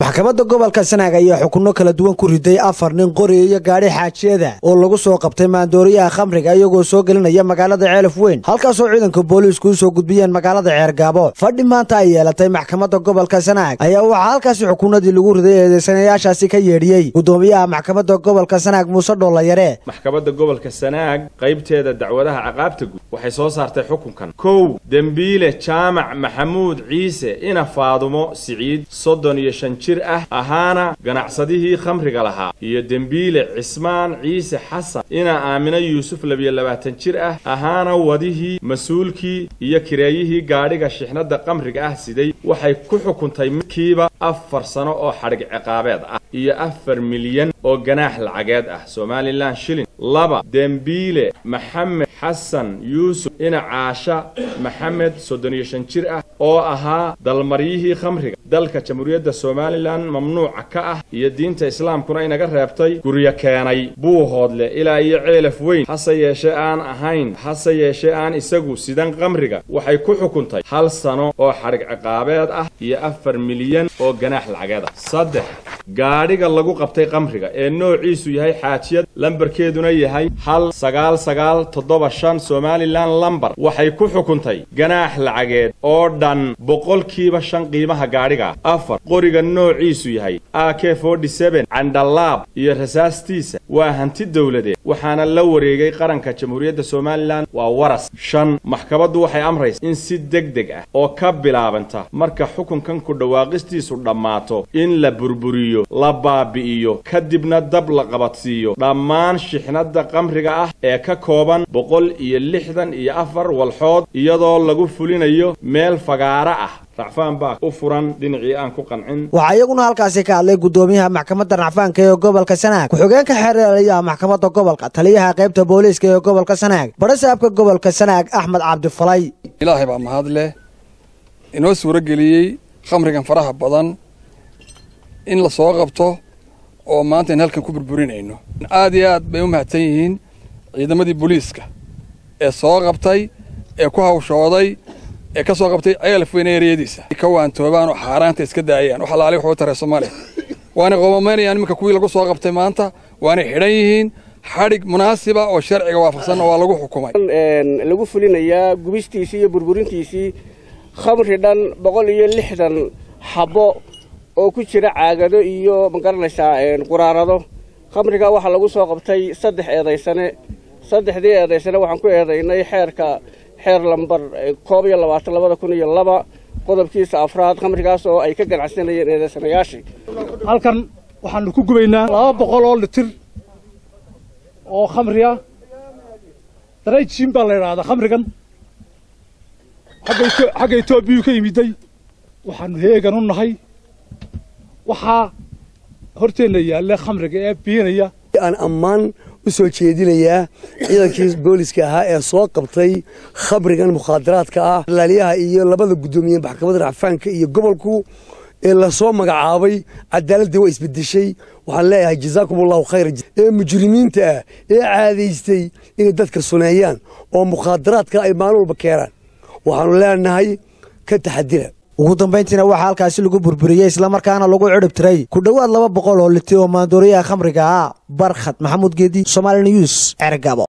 maxkamadda gobolka sanaag ayaa xukunno kala duwan ku riday afar nin qori iyo gaadhi xaajiyada oo lagu soo qabtay maandooriyaha khamriga iyagoo soo gelinaya magaalada ceelaf weyn halkaasoo ciidanka booliisku u soo gudbiyeen magaalada ceergaabo fadhi maanta ay yeelatay maxkamadda gobolka sanaag ayaa waxaa halkaasi xukunnadii lagu riday eedeysanayaashaasi ka yeedhiyey guddoomiyaha maxkamadda gobolka sanaag muuse dhoollayare maxkamadda gobolka sanaag qaybteeda dacwadaha caqaabta guud waxay soo saartay xukunkan kow dembiile jaamac maxamuud ciise ina faadumo siciid soddon iyo shan jir ah ahaana ganacsadihii khamriga lahaa iyo dembiile cismaan ciise xasan ina aamino yuusuf labiyo labaatan jir ah ahaana wadihii mas-uulkii iyo kireeyihii gaadhiga shixnadda khamriga ah siday waxay ku xukuntay midkiiba afar sano oo xadhig ciqaabeed ah iyo afar milyan oo ganaax lacageed ah somalilan shilin laba dembiile maxamed xasan yuusuf ina caasha maxamed soddon iyo shan jir ah oo ahaa dalmaryihii khamriga dalka jamhuuriyadda somalilan mamnuuca ka ah iyo diinta islaamkuna inaga reebtay guryo keenay buuhoodle ilaa iyo ceelaf weyn hase yeeshee aan ahayn hase yeeshee aan isagu sidan khamriga waxay ku xukuntay hal sano oo xadhig ciqaabeed ah iyo afar milyan oo ganaax lacageed ah saddex gaadhiga lagu qabtay khamriga ee noociisu yahay xaajiyad lambarkeeduna yahay hal sagaal sagaal toddoba shan somalilan lambar waxay ku xukuntay ganaax lacageed oo dhan boqolkiiba shan qiimaha gaadhiga afar qoriga noociisu yahay a k candhalaab iyo rasaastiisa waa hanti dowladeed waxaana la wareegay qaranka jamhuuriyadda somalilan waa waras shan maxkamaddu waxay amraysa in si deg deg ah oo ka bilaabanta marka xukunkan ku dhawaaqistiisu dhammaato in la burburiyo la baabi'iyo kadibna dab la qabadsiiyo dhammaan shixnadda khamriga ah ee ka kooban boqol iyo lixdan iyo afar walxood iyadoo lagu fulinayo meel fagaaro ah racfaan baa u furan dhinacii aan ku qancin waxaa iyaguna halkaasi ka hadlay guddoomiyaha maxkamadda racfaanka ee gobolka sanaag ku-xigeenka xeeraliyaha maxkamadda gobolka taliyaha qaybta booliiska ee gobolka sanaag barasaabka gobolka sanaag axmed cabdifalay ilaahay baa mahad leh inoo suuro geliyey khamrigan faraha badan in la soo qabto oo maanta in halkan ku burburinayno aad iyo aad bay u mahadsan yihiin ciidamadii booliiska ee soo qabtay ee ku hawshooday ee ka soo qabtay ceelaf weyn eeriyadiisa ka waantoobaan oo xaaraanta iska daayaan wax alaali waxuu taray soomaaliya waanay qoomamaynayaan iminka kuwii lagu soo qabtay maanta waanay xidhan yihiin xadhig munaasiba oo sharciga waafaqsanna waa lagu xukumay lagu fulinayaa gubistiisii iyo burburintiisii khamri dhan boqol iyo lixdan xabbo oo ku jira caagado iyo magaranaysaa quraarado khamriga waxaa lagu soo qabtay saddex eedaysane saddexdii eedaysane waxaan ku eedaynay xeerka xeer lambar koob iyo labaatan labada kun iyo laba qodobkiisa afraad khamrigaas oo ay ka ganacsanayeen eedaysanayaashii halkan waxaanu ku gubaynaa laba boqol oo litir oo khamri ah darayjiin baa la idhaahdaa khamrigan xagga etoobiyuu ka yimiday waxaanu heegan u nahay waxaa horteenna yaalla khamriga ee biinaya aan ammaan u soo jeedinayaa ciidankii booliska ahaa ee soo qabtay khamrigan mukhaadaraadka ah laaliyaha iyo labada guddoomiye maxkamadda racfaanka iyo gobolku ee lasoo magacaabay cadaaladii waa isbedeshay waxaan leeyahay jazaakum allahu khayra ee mujrimiinta ah ee caadaystay inay dadka suneeyaan oo mukhaadaraadka ay maalin walba keenaan waxaanu leenahay ka taxadira ugu dambayntiina waxaa halkaasi lagu burburiyey islamarkaana lagu cidhib tiray ku dhowaad laba boqol oo liti oo maandooriyaha khamriga ah barkhad maxamuud geedi somaali news cergabo